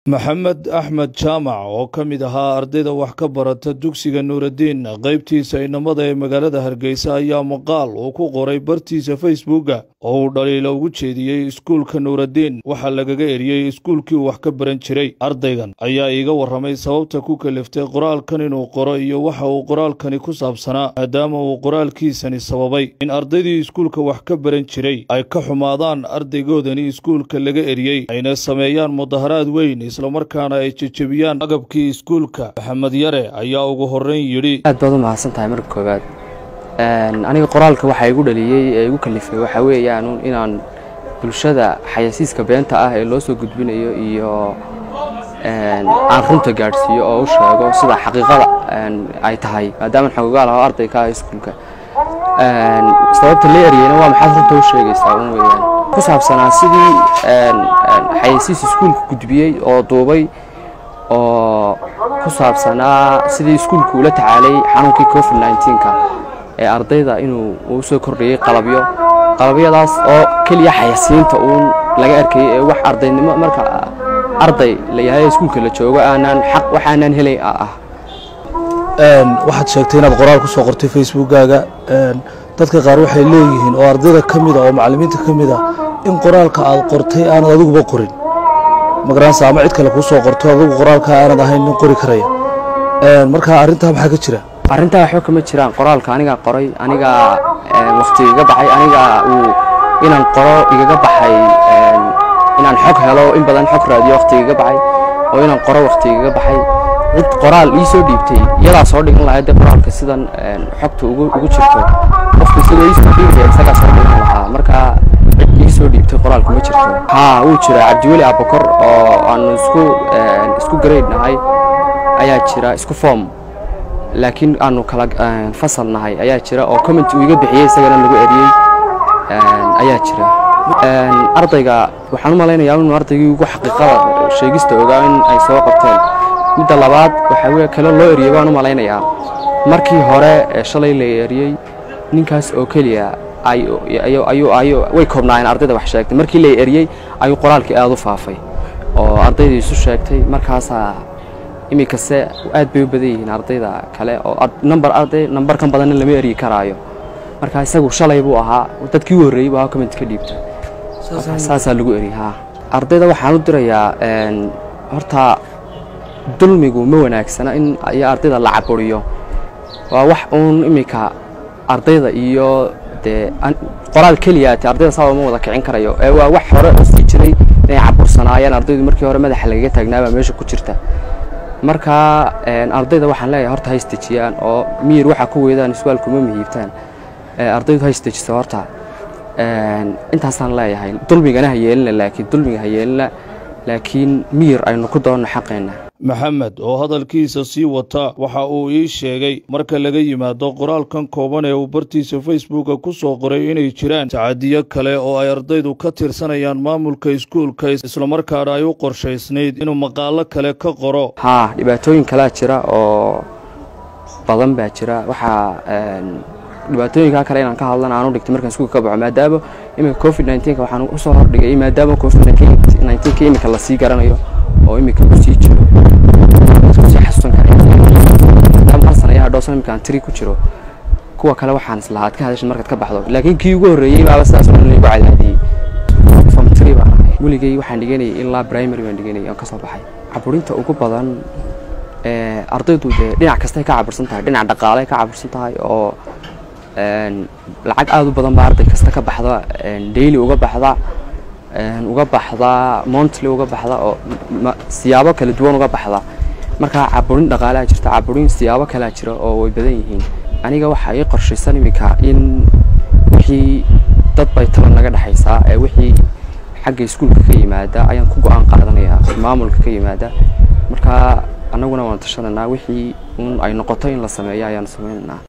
maxamed axmed jaamac oo ka mid ahaa ardayda wax ka barata dugsiga nuuraddiin qaybtiisa inamada ee magaalada hargeysa ayaa maqaal uu ku qoray bartiisa facebooka oo uu dhaliila ugu jeediyey iskuulka nuuraddiin waxaa lagaga eriyey iskuulkii uu wax ka baran jiray ardaygan ayaa iiga warramay sababta ku kaliftay qoraalkan inuu qoro iyo waxa uu qoraalkani ku saabsanaa maadaama uu qoraalkiisani sababay in ardaydii iskuulka wax ka baran jiray ay ka xumaadaan ardaygoodani iskuulka laga eriyey ayna sameeyaan mudaharaad weyn islamarkaana ay jejebiyaan agabkii iskuulka maxamed yare ayaa ugu horreyn yidhi aad baad u mahadsan tahay marka koowaad aniga qoraalka waxaa igu dhaliyey ee igu kalifay waxaa weeyaan inaan bulshada xayasiiska beenta ah ee loo soo gudbinayo iyo aan runta gaadhsiiyo oo u sheego sida xaqiiqada ay tahay maadaama xogogaal aho arday ka ah iskuulka sababta la eryeyna waa maxaad runta u sheegaysaa un weeyaan ku saabsanaa sidii xayasiis iskuulka gudbiyey oo duubay oo ku saabsanaa sidii iskuulka ula tacaalay xanuunkii covid nneteen-ka ee ardayda inuu uu soo kordhiyey qalabyo qalabyadaas oo keliya xayasiinta uun laga arkayay ee wax ardaynimo marka arday la yahay iskuulka la joogo aanaan xaq waxaanaan helay ah waxaad sheegtay inaad qoraal ku soo qortay facebookkaaga dadka qaar waxay leeyihiin oo ardayda ka mid a oo macallimiinta ka mid a in qoraalka aad qortay aanad adiguba qorin magaranaysa ama cid kale kuu soo qorto adigu qoraalka aanad ahayn nin qori karaya marka arrintaa maxaa ka jira arrintaa waxba kama jiraan qoraalka anigaa qoray anigaa wakhti igaga baxay anigaa uu inaan qoro igaga baxay inaan xog helo in badan xog raadiyo wakhti igaga baxay oo inaan qoro wakhti igaga baxay cid qoraal ii soo dhiibtay iyadaa soo dhigan lahayd dee qoraalka sidan xogta ugu jirto qofka isagoo ii soo dhiibaya isagaa soo dhigan lahaa marka cid ii soo dhiibtay qoraalka ma jirto haa wuu jiraa cabdiweli abakor oo aanu isku isku grade nahay ayaa jira isku form laakiin aanu kala fasal nahay ayaa jira oo comment uu iga bixiyey isagana lagu eriyey ayaa jira ardayga waxaan u malaynayaa inuu ardaygii ugu xaqiiqada sheegista ogaa in ay soo qabteen midda labaad waxaa weye kale loo eriyey baan u malaynayaa markii hore ee shalay la eriyey ninkaas oo keliya way koobnaayeen ardayda wax sheegtay markii la eriyey ayuu qoraalkii aada u faafay oo ardaydii isu sheegtay markaasaa iminkase aad bay u badan yihiin ardayda kale oo number arday numbarkan badanna lama eryi karaayo marka isagu shalay buu ahaa dadkii u horreeyey buu ahaa comment ka dhiibta saasaa lagu eriyey haa ardayda waxaan u dirayaa horta dulmigu ma wanaagsana in iyo ardayda la caburiyo waa wax uun iminka ardayda iyo dee qoraal keliyaate ardayda saaba ma wada kicin karayo ee waa wax hore oo sii jiray inay cabursanaayeen ardaydu markii hore madaxa lagaga taagnaabaa meesha ku jirta marka ardayda waxaan leeyahay horta ha istejiyaan oo miyir waxaa ku weydaan iswaalku ma mihiibtaan ardaydu ha istejiso horta intaasaan leeyahay dulmigana ha yeelina laakiin dulmiga ha yeelina laakiin miyir aynu ku doonno xaqeenna maxamed oo hadalkiisa sii wata waxa uu ii sheegay marka laga yimaado qoraalkan kooban ee uu bartiisa facebooka ku soo qoray inay jiraan tacadiyo kale oo ay ardaydu ka tirsanayaan maamulka iskuulka islamarkaana ay u qorshaysnayd inuu maqaalo kale ka qoro haa dhibaatooyin kalea jira oo badan baa jira waxaa dhibaatooyinkaa kale inaan ka hadlana aan u dhigtay markaan iskuulka ka baxo maadaama iminka covid nneteen-ka waxaan usoo hordhigay maadaama covid nneteen-ka iminka lasii garanayo oo iminka ku sii jiro sii xasuusan kara maadaama hal sana ayaa dhowsan iminka aan tiri ku jiro kuwa kale waxaan islahaa ad ka hadashan markaad ka baxdo laakiin kii ugu horreeyey baaba sidaas oo dhan laygu cadaadiyey form three baan ahay weligay waxaan dhiganayay ilaa primary baan dhiganayay aan ka soo baxay caburinta ugu badan ardaydu dee dhinac kastay ka cabursan tahay dhinac dhaqaaley ka cabursan tahay oo lacag aada u badan baa arday kasta ka baxda daily uga baxda uga baxda montly uga baxda oo siyaabo kala duwan uga baxda marka caburin dhaqaalea jirta caburin siyaabo kalea jira oo way badan yihiin aniga waxaa ii qorshaysan iminka in wixii dad bay taban naga dhexaysaa ee wixii xagga iskuulka ka yimaada ayaan ku go-aan qaadanayaa maamulka ka yimaada marka annaguna waan tashananaa wixii un ay noqoto in la sameeyo ayaan samaynaynaa